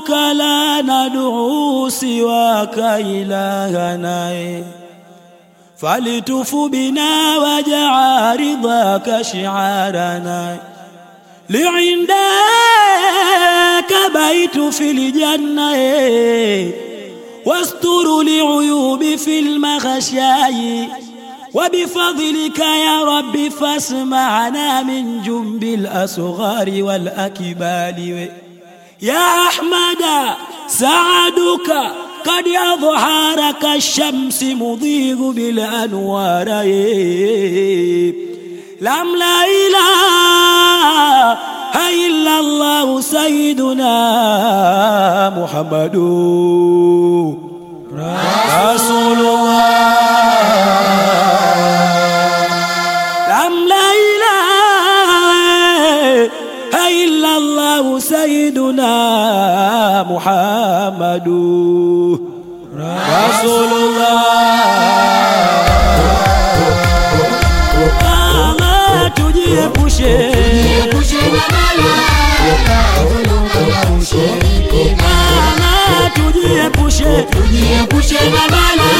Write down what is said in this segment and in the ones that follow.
سبحانك لا ندعو سواك إلهنا فلتف بنا واجعل رضاك شعارنا لعندك بيت في الجنة واستر لعيوب في المغشاي وبفضلك يا رب فاسمعنا من جنب الأصغار والأكبال يا أحمد سعدك قد أظهر كالشمس مضيء بالأنوار لم لا إله إلا الله سيدنا محمد رسول الله لم لا إله إلا الله سيدنا محمد رسول الله tujiepushe tujiepushe tujiepushe na bala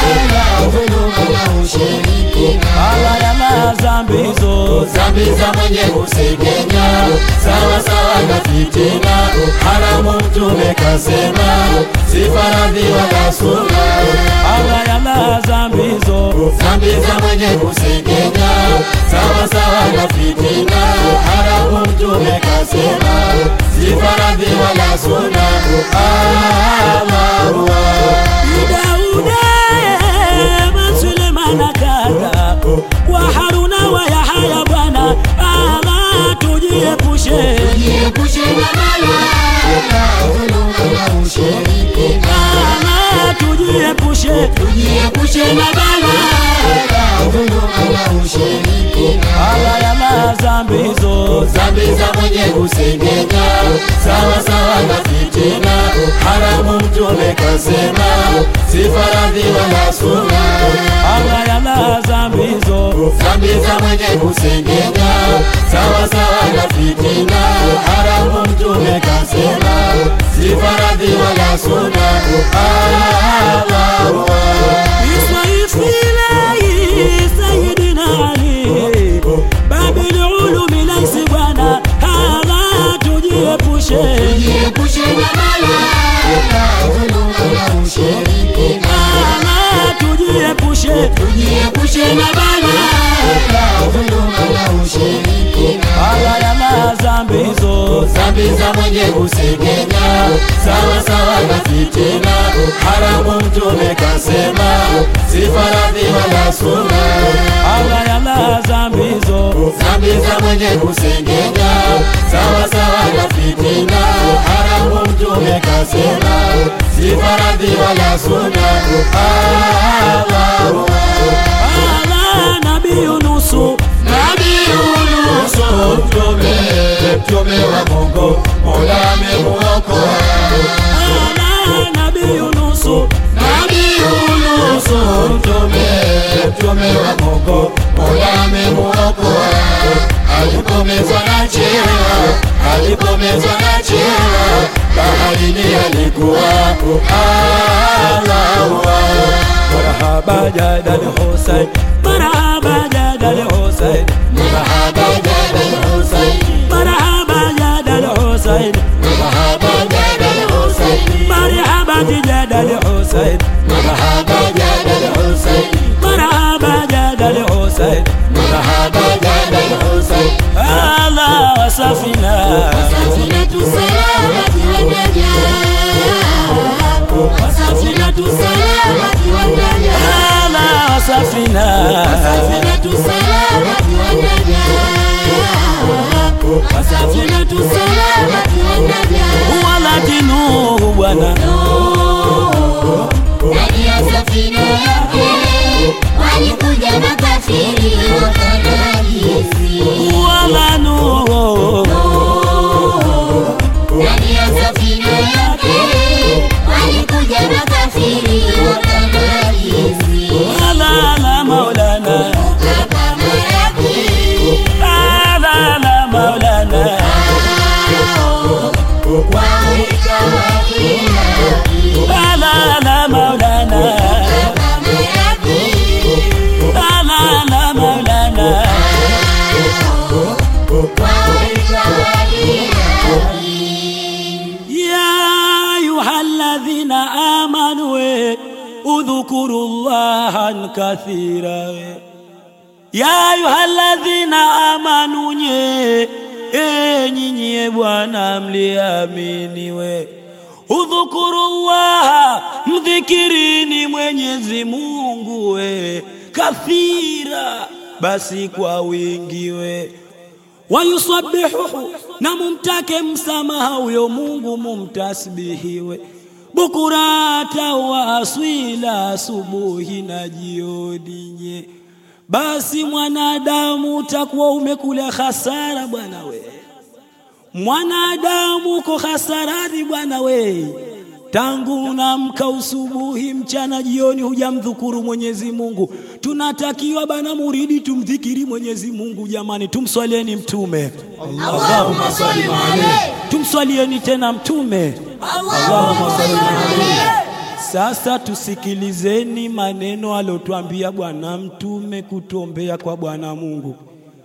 ala ya madhambi hizo dhambi za mwenye kusengenya sawa sawa na fitina haramu mtume kasema si faradhi wala sunna ala ya madhambi hizo dhambi za mwenye kusengenya sawa sawa na fitina haramu mtume kasema si faradhi wala sunna Allahu Dauda man Sulemana kaka wa Haruna wa Yahaya bwana ala tujiepushe Jiepushe na bala ushiriki ala tujiepushe Jiepushe na bala ushiriki ala ya madhambi hizo dhambi za mwenye kusengenya sawa sawa na fitina haramu mtume kasema si faradhi wala sunna ala ya madhambi hizo dhambi za mwenye kusengenya sawa sawa na fitina haramu mtume kasema si faradhi wala sunna Allahu بصيف إلهي سيدنا علي باب العلوم ليس بنا هذا تجيبوشه Jiepushe na bala ushiriki هذا تجيبوشه Jiepushe na bala ushiriki ala ya madhambi hizo dhambi za mwenye kusengenya sawa sawa na fitina haramu mtume kasema si faradhi wala sunna ala ya madhambi hizo dhambi za mwenye kusengenya sawa sawa na fitina haramu mtume kasema si faradhi wala sunna Allahu ala nabii nusu Nabii Yunusu mtume mtume wa Mungu Mola amemuokoa ala nabii nusu Nabii Yunusu mtume mtume wa Mungu Mola amemuokoa alipomezwa na chewa alipomezwa na chewa baharini alikuwa Allahu marhaba jadal Hussein marhaba jadal Hussein Mahaba Jabal Hussein marhaba jadal Hussein Mahaba Jabal Hussein marhaba jadal Hussein Mahaba Jabal Hussein marhaba jadal Hussein Mahaba Jabal Hussein ala wasafina Safinatu salamati wa najah Safinatu salamati wa najah ala wasafina Safinatu salamati wa najah Safinatu salamati wa najah walakinu bwana ndani ya safina yake walikuja makafiri wakanajisi wala nuhu ndani ya safina yake walikuja makafiri wakanajisi ala la maulana kama yake ala la maulana waika wake La la la Maulana La la la Maulana يا أيها الذين آمنوا اذكروا الله كثيرا يا أيها الذين آمنوا nye enyi nyie Bwana mliamini we udhukurullaha mdhikirini Mwenyezi Mungu we kathira basi kwa wingi we wayusabihuhu na mumtake msamaha huyo Mungu mumtasbihiwe bukurata wa aswila asubuhi na jioni nye basi mwanadamu utakuwa umekula hasara bwana we mwanadamu uko hasarani bwana we tangu unamka usubuhi mchana jioni hujamdhukuru Mwenyezi Mungu tunatakiwa bana muridi tumdhikiri Mwenyezi Mungu jamani tumswalieni mtume Allahumma salli alayhi tumswalieni tena mtume Allahumma salli alayhi sasa tusikilizeni maneno alotwambia bwana mtume kutuombea kwa bwana Mungu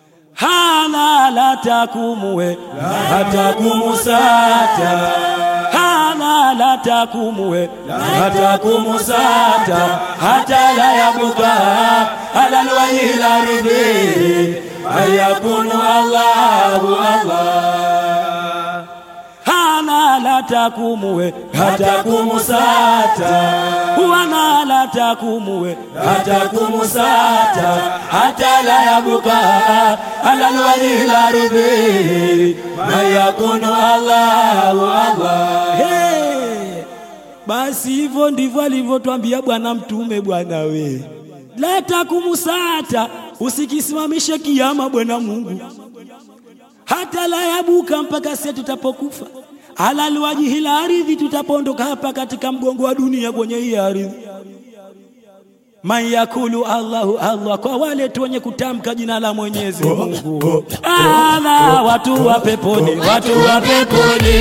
hana la takumuwe la takumusata hana la takumuwe la takumusata hata la yabuka ala alwajhi la ridhi ayakunu Allahu Allah hana la takumuwe hata kumusata wana la takumuwe hata kumusata hata la yabuka ala alwali la ridhi mayakunu Allahu Allah hey. basi hivyo ndivyo alivyotwambia bwana mtume bwana we la takumusata usikisimamishe kiama bwana Mungu hata la yabuka mpaka sisi tutapokufa ala alwajhi la ardhi tutapoondoka hapa katika mgongo wa dunia kwenye hii ardhi man yakulu Allahu Allah kwa wale tu wenye kutamka jina la Mwenyezi Mungu ala watu wa peponi watu wa peponi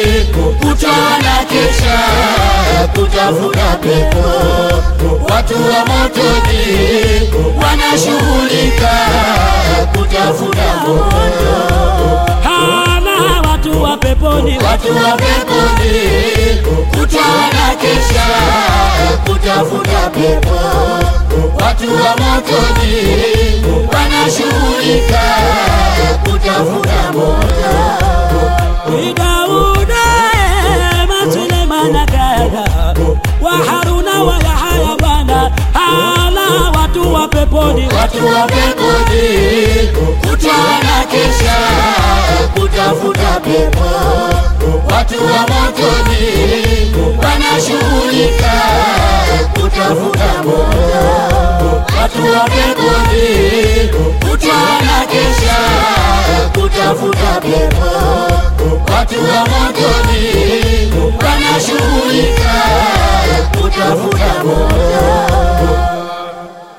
Utaona kesha kutafuta pepo, watu wa motoni wanashughulika kutafuta moto. ala watu wa peponi Watu wa peponi utaona kesha kutafuta pepo, watu wa motoni wanashughulika kutafuta moto. Dauda ema Sulemana kaga wa Haruna wa Yahaya bwana ala watu wa peponi Watu wa peponi utaona kesha kutafuta pepo, watu wa motoni wanashughulika kutafuta moto. Watu wa peponi utaona kesha kutafuta pepo, watu wa motoni wanashughulika kutafuta moto.